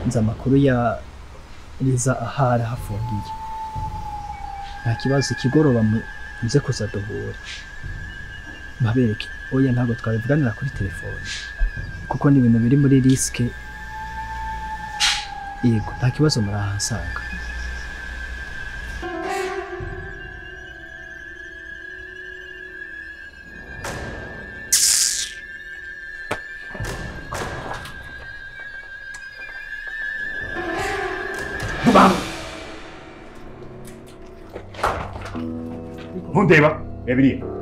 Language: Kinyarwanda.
nzi amakuru ya riza ahari ahafungiye nta kibazo ikigoroba muze kuza duhure mpabereke oya ntabwo twabivuganira kuri telefone kuko ni ibintu biri muri risike yego nta kibazo murahasanga ntundeba reba iriya